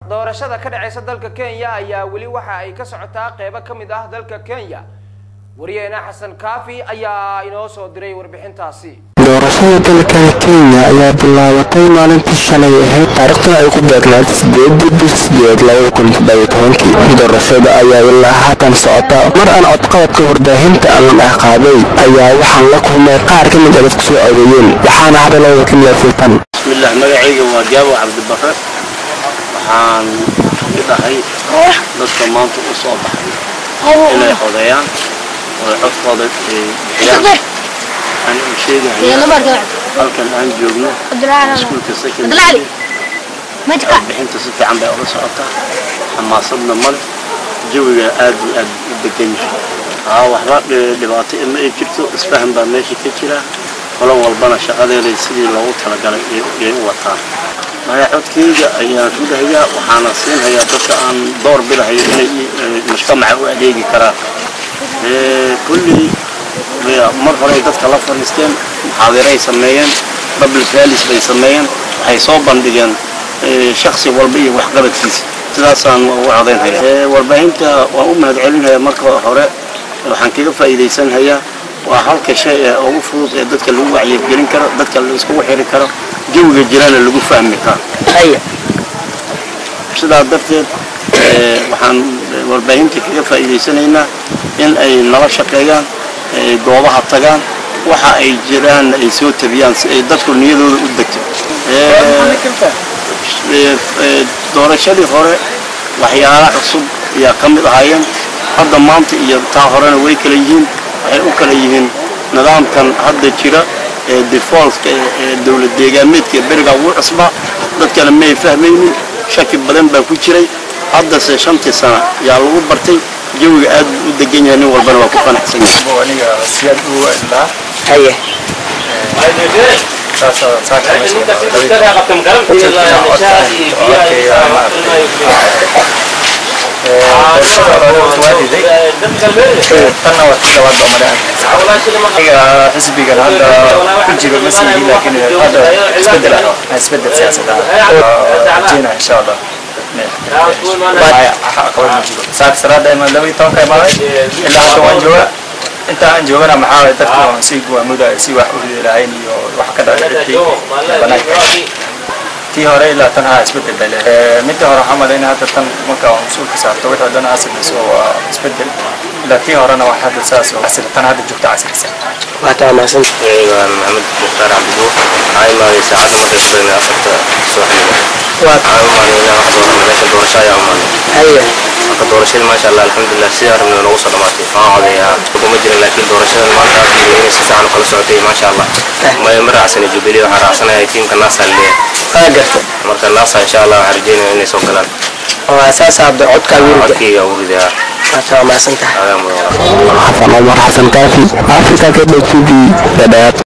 doorashada ka dhaceysa dalka kenya ayaa weli waxa ay ka socotaa qeybo ka mid ah dalka kenya wariyeena xasan kaafi ayaa inoo soo diray warbixintaasi doorashada dalkan kenya ayaa bilaabatay maalintii shalay ahayd taariikhduna ay ku beegnayd sideedii bish sideed labada kun toddobiyo tobankii doorashada ayaa ilaa haatan socota mar aan codqabadka warbaahinta aan ah qaaday ayaa waxaan la kulmay qaar ka mid a dadku soo codeeyeen waxaana hadalooda ka miyaafiltan bismillaah magacayga waa jaabo cabdibare waxaan ka dhahay dadka maanta u soo baxay inay codeeyaan oo codkooda bixiyaan waxaan u sheegahayaa halkan aan joogno iskuulka secondary bixinta si fiican bay oga socotaa xamaasadna male jawiga aad iyo aad u degan yahay haa waxba dhibaato ima ay jirto isfahan baa meesha ka jira qolo walbana shaqadeeda sidii loogu talagalay yay u wataan maya codkeyga ayaan ridahayaa waxaana siinhayaa dadka aan door bidahayo inay mujtamaca u adeegi karaan kullii mar horey dadka la fadhiisteen muxaadiray sameeyeen public rallies bay sameeyeen waxay soo bandhigeen shaksi walba iyo waxqabadkiisa sidaasaan ugu codaynhayaa warbaahinta waan u mahad celinhayaa marka hore waxaan kaga faa'iidaysanhayaa waa halka shay ee ugu fudud ee dadka lagu wacyigelin karo dadka la iskugu xiri karo jawiga jirana lagu fahmi karo sidaa darteed waxaan warbaahinta kaga faa'iidaysanaynaa in ay nala shaqeeyaan goobaha tagaan waxa ay jiraan ay soo tabiyaan si ay dadku niyadooda u degto doorashadii hore waxyaala cusub ayaa ka mid ahaayeen hadda maanta iyo taa horena way kala yihiin waxay u kala yihiin nidaamkan hadda jira ee defaultka ee dowlad deegaameedka ee berigaa ugu cusbaa dadkana may fahmaynin shaki badan baa ku jiray haddase shantii sana yaa lagu bartay jawiga aad buu u degan yahay nin walbana waa ku qanacsan yahay aniga siyaad u ilaa haye tanna waa tii labaad baa malean xisbigan hadda ku jiro ma siihi laakiin hadda isbedel ah isbedel siyaasad ah rajeyna insha allah saaka salaada imaan laba iyo tobanka imaaday ilaa hadda waan joogaa inta aan joogana maxaa waye dadka waan si guwaamuda si wax u ridi lahayn iyo wax ka dhacay banaanka tii hore ilaa tan haa isbedel bay leedahay midda hore waxaa malayna hadda tan marka waa mas-uulka saarto wixii dhan asileyso waa isbedel ilaa tii horena wax hadda saas oo asil tan hadda joogta casilisa waa taamaasan waan maxamed mukhtaar cabdibuur waxaa imaaday saacadda markay ku beegnay afarta subaxnimo waa waxaan u maanay inaan wax doorano meesha doorasho ayaa u maanay haye marka doorashadii maasha allah alxamdulilah sidaan rabnay noogu soo dhamaatay waan codeeyaa kuma jirin laakiin doorashadan maanta aad iyo inay si fiican u kala socotay maasha allah ma ma raacsanay jubilee waxaan raacsanayaa tiimka naasa leeyahay waa garta marka naasa insha allah waxaan rajeynaya inay soo galaan waa saas abda codkaa wiilka codkayga ugu ridaa waa taamaasan tahay adaa mudan xasan omar xasan kaafi africa kb t v dhadhaab